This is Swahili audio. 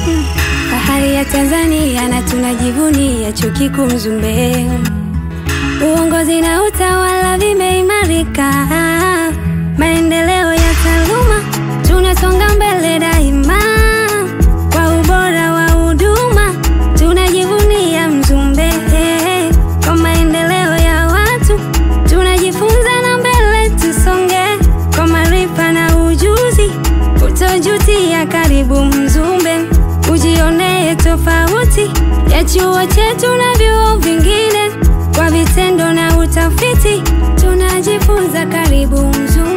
Fahari ya Tanzania na tunajivunia chuo kikuu Mzumbe. Uongozi na utawala vimeimarika, maendeleo ya taaluma, tunasonga mbele daima kwa ubora wa huduma, tunajivunia Mzumbe. Kwa maendeleo ya watu, tunajifunza na mbele tusonge, kwa maarifa na ujuzi, utojutia. Karibu Mzumbe, ujionee tofauti ya chuo chetu na vyuo vingine kwa vitendo na utafiti tunajifunza. Karibu Mzumbe.